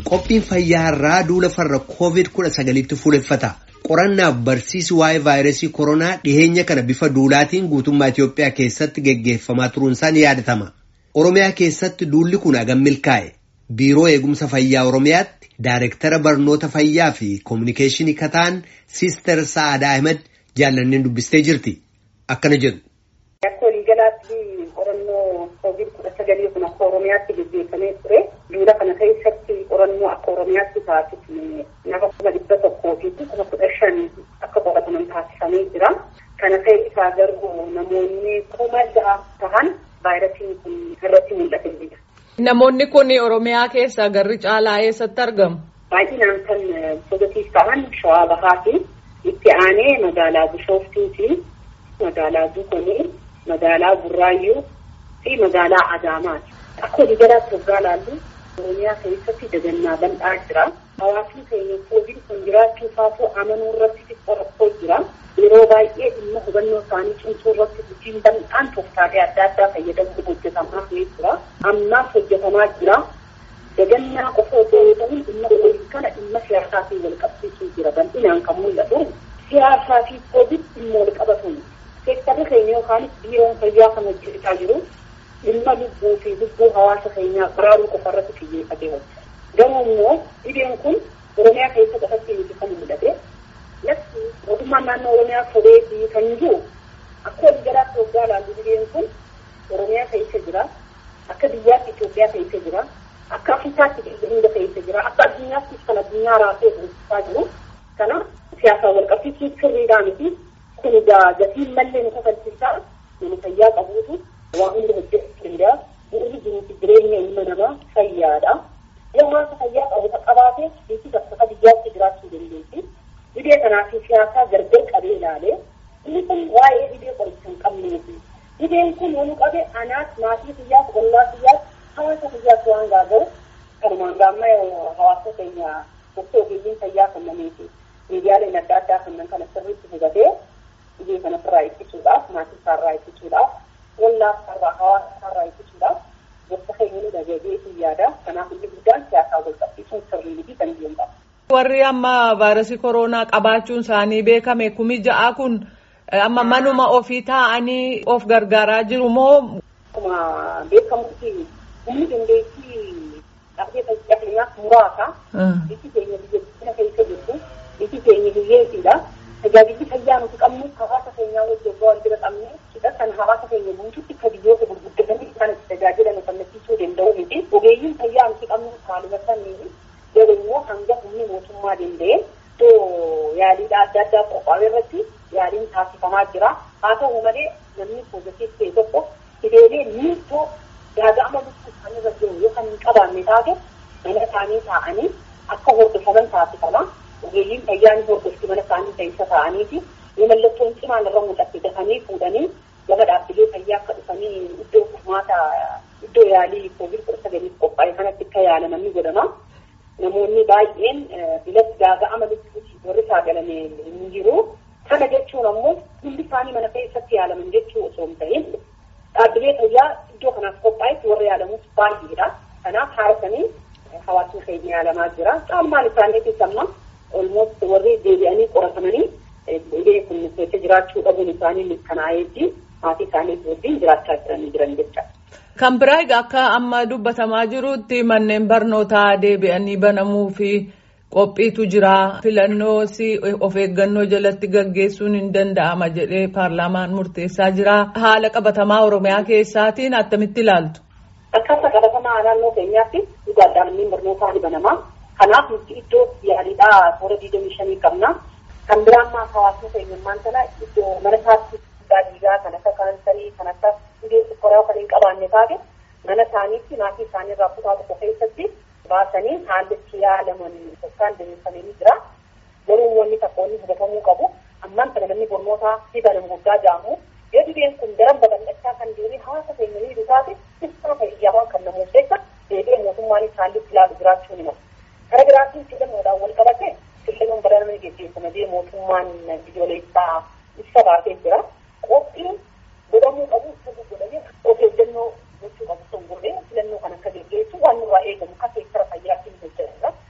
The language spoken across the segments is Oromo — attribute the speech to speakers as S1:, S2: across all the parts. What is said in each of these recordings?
S1: Qophiin fayyaa irraa duula farra COVID-19tti fuuleffata. Qorannaaf barsiisi waa'ee vaayirasii koronaa dhiheenya kana bifa duulaatiin guutummaa Itoophiyaa keessatti geggeeffamaa turuunsaa ni yaadatama. Oromiyaa keessatti duulli kun hagam milkaa'e. Biiroo Eegumsa Fayyaa Oromiyaatti Daayireektara Barnoota Fayyaa fi Kominikeeshinii Kataan Siister Sa'aadaa Ahmed jaallanneen dubbistee jirti. Akkana jedhu.
S2: Akka waliigalaatti qorannoo koovid kudha sagalii kun akka Oromiyaatti gaggeeffamee ture. Duula kana keessatti qorannoo akka Oromiyaatti taasifne nama kuma dhibba tokkoo fi kuma kudha shan akka qorataman taasifamee jira. Kana keessaa garuu namoonni kuma ja'a tahan vaayirasiin kun irratti mul'ate jira.
S3: Namoonni kun Oromiyaa keessaa garri caalaa eessatti argamu?
S2: Baay'inaan kan pozitiif ta'an Shawaa Bahaa fi itti aanee magaalaa Bishooftuu fi magaalaa Dukonii, magaalaa Burraayyuu fi magaalaa Adaamaati. Akka waliigalaatti waggaa laallu Oromiyaa keessatti dagannaa bal'aa jira. Hawaasni keenya koovid kun jiraachuu isaatu amanuu irratti xiqqoo rakkoo jira. Yeroo baay'ee dhimma hubannoo isaanii cimsuu irratti hojiin bal'aan tooftaalee adda addaa fayyadamuun hojjetamaa jira. Ammaas hojjetamaa jira. Dagannaa qofa osoo hin ta'in dhimma koovid kana dhimma siyaasaa fi wal qabsiisuu jira. Bal'inaan kan mul'atu siyaasaa fi koovid dhimma wal qabatu. Seektarri keenya yookaanis biiroon fayyaa kan hojjechaa jiru dhimma lubbuu fi lubbuu hawaasa keenyaa baraaruu qofa irratti xiyyeeffatee hojjeta. Garuu immoo dhibeen kun Oromiyaa keessa qofatti miti kan mul'ate. Lafti mootummaan naannoo Oromiyaa sobeetii kan jiru akka waliigalaatti waggaa ilaallu dhibeen kun Oromiyaa keessa jira. Akka biyyaatti Itoophiyaa keessa jira. Akka Afrikaatti hunda keessa jira. Akka addunyaattis kan addunyaa raasee hojjechaa jiru. Kana siyaasaan wal qabsiisuu sirriidhaa miti. Kun egaa gatiin mallee nu kafalchiisaa nama fayyaa qabuutu waa hundi hojjechuu danda'a. Bu'uurri jiruufi jireenya ilma namaa fayyaadha. Yoo hawaasa fayyaa qabu qabaate biyyi bakka biyyaatti jiraachuu dandeessi. Dhibee kanaa fi siyaasaa gargar qabee ilaalee inni kun waa'ee dhibee qoricha hin qabneeti. Dhibeen kun yoo nu qabe anaas maatii fiyyaas ollaa fiyyaas hawaasa fiyyaas waan gaaga'u kanumaan gaamma hawaasa keenya gosa ogeeyyiin fayyaa kennameefi miidiyaaleen adda addaa kennan kana sirriitti hubatee dhibee kana irraa ittisuudhaaf maatii isaarraa ittisuudhaaf ollaa isaarraa hawaasa isaarraa ittisuudhaaf gosa keenya nu dhagahee yaada kanaaf inni guddaan siyaasaa wal qabsiisuun sirrii miti kan jiru qaba.
S3: Warri amma vaayirasii koronaa qabaachuun isaanii beekame kumi ja'a kun amma manuma ofii taa'anii of gargaaraa jiru moo.
S2: Akkuma beekamutti humni dandeettii dhabdee fayyaa keenyaaf muraasa. Biyyi keenya biyya guddina keessa jirtu biyyi keenya hiyyeessiidha. Tajaajilli fayyaa nuti qabnu hawaasa keenyaa wajjin waan bira qabne hidha kan hawaasa keenya guutuutti akka biyyoota gurguddatanii isaan itti tajaajilan kennisiisuu danda'u miti. Ogeeyyiin fayyaa nuti qabnu haaluma saniini garuu immoo hanga humni mootummaa danda'e iddoo yaaliidha adda addaa qophaa'e irratti yaaliin taasifamaa jira. Haa ta'u malee namni poozitiif ta'e tokko hidheelee miiltoo gaaga'ama lubbuu isaanii irra jiru yoo kan hin qabaanne taate mana isaanii taa'anii akka hordofaman taasifama. Ogeeyyiin fayyaa ni hordofti mana isaanii keessa taa'aniiti. Yoo mallattoon cimaan irra mul'atte dafanii fuudhanii gama dhaabbilee fayyaa akka dhufanii iddoo furmaata iddoo yaalii koovid kudha sagaliif qophaa'e kanatti akka yaalaman ni godhama. Namoonni baay'een bilatti gaaga'ama lubbuuti warri saagalame hin jiru. Kana jechuun ammoo hundi isaanii mana keessatti yaalaman jechuu osoo hin ta'in dhaabbilee fayyaa iddoo kanaaf qophaa'etti warra yaalamus baay'eedha. Kanaaf haarasanii hawaasni keenya yaalamaa jira. Caalmaan isaaniitis amma olmoot warri deebi'anii qoratamanii dhibee kun keessa jiraachuu dhabuun isaanii mirkanaa'eetti maatii isaanii wajjin jiraachaa jiranii jiran jecha.
S3: Kan biraa egaa akka amma dubbatamaa jirutti manneen barnootaa deebi'anii banamuu fi qophiitu jira. Filannoos of eeggannoo jalatti gaggeessuun hin danda'ama jedhee paarlaamaan murteessaa jira. Haala qabatamaa Oromiyaa keessaatiin attamitti ilaaltu?
S2: Akkaataa qabatamaa naannoo keenyaatti dhugaadhaan manneen barnootaa ni banama. Kanaaf nuti iddoo yaaliidhaa toora digdamii shanii qabna. Kan biraa ammaa hawaasni keenya ammaan sana iddoo mana isaatti dhiigaa kan akka kaansarii kan akka dhibee sukkaraa kan hin qabaanne taate mana isaaniitti maatii isaanii irraa kutaa tokko keessatti baasanii haalli itti yaalaman yookaan deemsifamanii jira. Garuu wanni tokko inni hubatamuu qabu ammaan kana namni barnootaa fi banamu guddaa jaamu yoo dhibeen kun daran babal'achaa kan deemee hawaasa keenya miidhu taate ibsaa fayyaawwan kan namoota keessa deebi'ee mootummaanis haalli itti ilaalu jiraachuu ni mala. Kara biraatiin filannoodhaan wal qabate filannoon bara namni geggeeffama jee mootummaan biyyoolessaa ibsa baasee jira. Qophiin godhamuu qabu sirrii godhamee of eeggannoo gochuu qabu sun godhee filannoo kan akka geggeessu waan nurraa eegamu akka seektara fayyaatiin hojjetudha.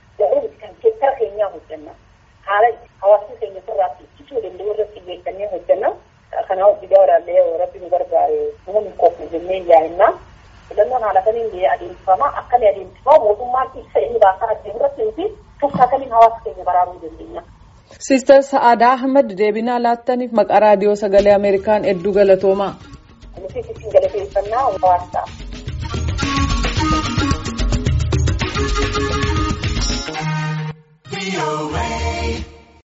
S2: yaa'inna filannoon haala kamiin adeemsifama akkamii adeemsifama mootummaan ibsa inni baasaa adeemu irratti fi tokko akkamiin hawaasa keenya baraaruu dandeenya.
S3: Siistar Sa'aadaa Ahmad deebinaa laattaniif maqaa raadiyoo sagalee Ameerikaan hedduu galatoomaa.
S2: Nuti isin galateeffannaa hawaasa.
S4: away.